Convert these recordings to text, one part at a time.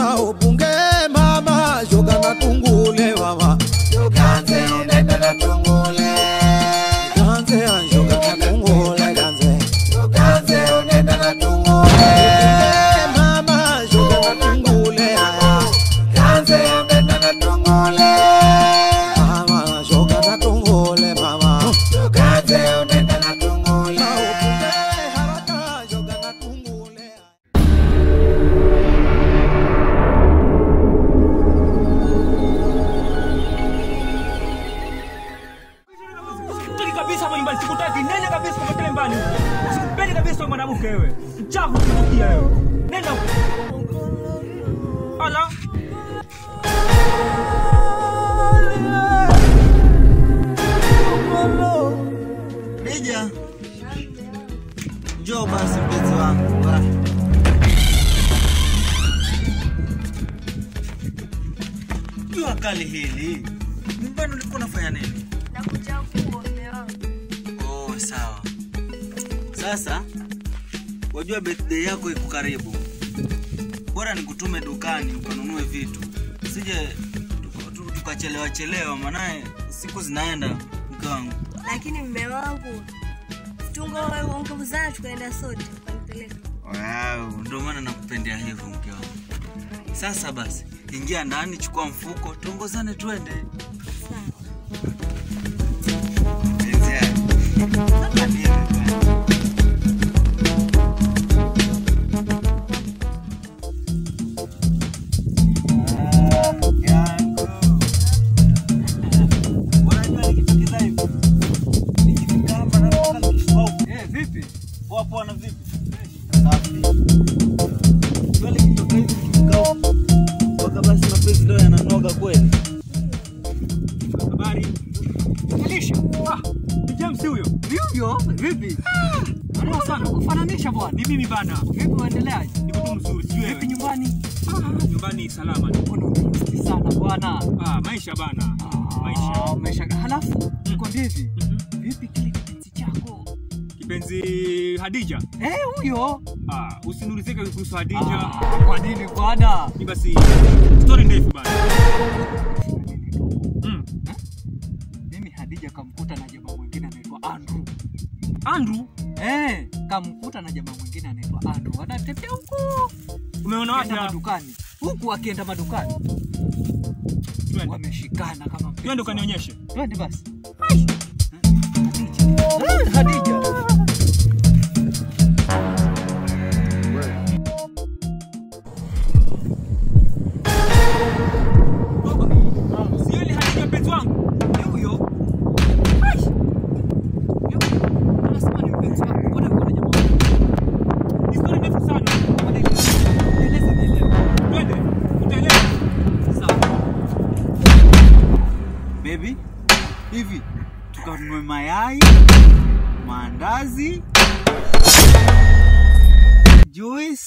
na ubunge mama shoga na tungule mama Tuganze unenda na tungule. ganze shoga na tungule ganze Tuganze unenda na tungule. mama shoga na tungule aya Ganze unenda na tungule. mama shoga na tungule mama Tuganze unenda na tungule. na ubunge haraka shoga na tungule Sikutaki kabisa hapo nyumbani, sikutaki. Nenda kabisa kwa kile mbali huko. Sikupendi kabisa wewe mwanamke wewe. Mchafu kutukia wewe. Nenda huko. Ala. Lija, njoo basi mpenzi wangu. Ah. Jua kali hili, nyumbani ulikuwa unafanya nini? Nakuja huko mume wangu. Oh, sawa. Sasa wajua birthday yako iko karibu, bora nikutume dukani ukanunue vitu, usije tuka- tu- tukachelewa chelewa, maanaye siku zinaenda, mke wangu. Lakini mume wangu tungo ongezana tukaenda sote ukanipeleka. Wow, ndio maana nakupendea hivyo mke wangu. Sasa basi, ingia ndani, chukua mfuko, tuongozane twende. Sawa. Mpenzi yangu. Sasa niende bwana. Ah, yangu. Unajua nikifika hivi, nikifika hapa naona kifua. Eh, vipi? Poa poa na vipi? Safi. Kweli kitoka hivi nikifika huku, mpaka basi mapenzi ndio yananoga kweli. Habari. Alisha. Ah, ni James huyo. Hivyo vipi? Poa sana. Kufananisha bwana. Ni mimi bana. Vipi uendeleaje? Niko tu mzuri, sijui Vipi wewe. nyumbani? Ah, nyumbani salama. Mbona umejisikia sana bwana? Ah, maisha bana. Ah, Maisha. Maisha. Halafu nikwambie hivi. Mhm. Vipi kile kipenzi chako? Kipenzi Hadija. Eh, huyo. Ah, usiniulizeke kuhusu Hadija. Ah, Kwa nini bwana? Ni basi story ndefu bana. Mm. Mimi Hadija kamkuta na jamaa mwingine anaitwa Andrew. Andrew, Eh, kamkuta na jamaa mwingine anaitwa Andrew. Anatembea huko. umeona wapi? Akienda hapa? madukani. Huku akienda madukani. Twende. Wameshikana kama mpenzi Twende wao. ukanionyeshe. Twende basi. Eh, Hadija. Sio ile Hadija mpenzi wangu. Ni huyo. Ai. Yuko. Anasema ni mpenzi wako. Mbona yuko na jamaa mwingine? Ni story ndefu sana. Nieleze nielewe. Twende. Utaelewa. Sawa. Baby, hivi tukanunue mayai, maandazi, juice,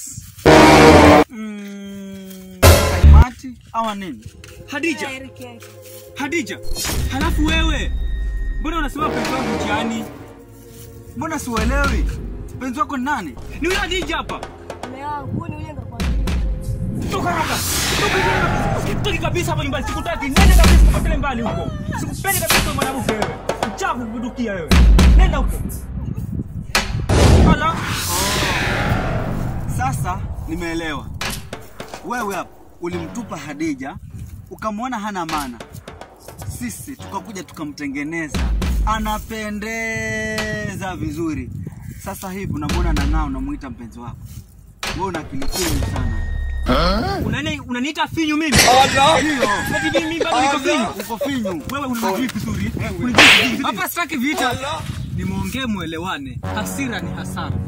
mm, kaimati ama nini? Hadija, Eric yake. Hadija. Halafu wewe. Mbona unasema mpenzi wangu mtihani? Mbona siuelewi? Mpenzi wako ni nani? Ni huyo Hadija hapa. Mume wangu huyu ni yule ngakwambia. Toka hapa. Toka hapa. Sikutaki kabisa hapa nyumbani. Sikutaki. Nenda kabisa kwa kile mbali huko. Sikupendi kabisa wewe mwanamke wewe. Mchafu kudukia wewe. Nenda huko. Ala. Sasa nimeelewa. Wewe hapa ulimtupa Hadija, ukamwona hana maana, sisi tukakuja tukamtengeneza, anapendeza vizuri. Sasa hivi unamwona nang'aa, unamuita mpenzi wako. Wewe una akili finyu sana. Unani unaniita finyu mimi? Ndio, Eti mimi bado niko finyu. uko finyu. Wewe unanijui vizuri. Unanijui vizuri. Hapa sitaki vita. Nimwongee muelewane. Hasira ni hasara.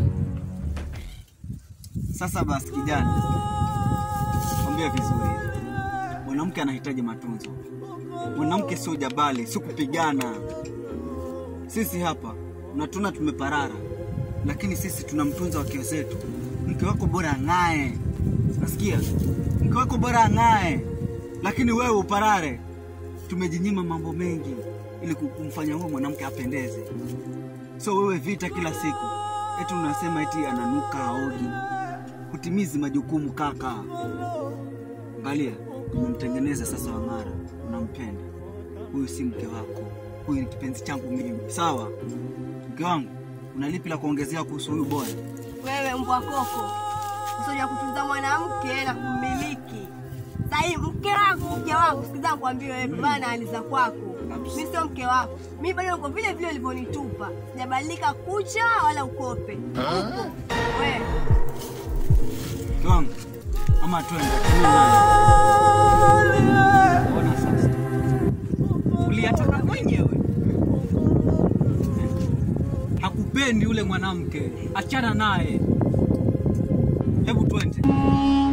Sasa basi, kijana, kwambia vizuri, mwanamke anahitaji matunzo. Mwanamke sio jabali, sio kupigana. Sisi hapa unatuna tumeparara, lakini sisi tunamtunza wake zetu. Mke wako bora ang'ae, nasikia mke wako bora ang'ae, lakini wewe uparare. Tumejinyima mambo mengi ili kumfanya huyo mwanamke apendeze. So wewe vita kila siku, eti unasema eti ananuka aogi, hutimizi majukumu kaka. Angalia, umemtengeneza sasa Wang'ara, unampenda. Huyu si mke wako, huyu ni kipenzi changu mimi. Sawa mke wangu, una lipi la kuongezea kuhusu huyu boya? Wewe mbwa koko, usoja kutunza mwanamke na kummiliki. Sahii mke wangu, mke wangu, sikiza nikwambie wewe, bana aliza kwako. Mi sio mke wako, mi bado uko vile vile ulivyonitupa, sijabadilika kucha wala ukope. Upo wewe Mke wangu, ama twende. Ona sasa. Uliyataka mwenyewe. Hakupendi yule mwanamke, achana naye. Hebu twende.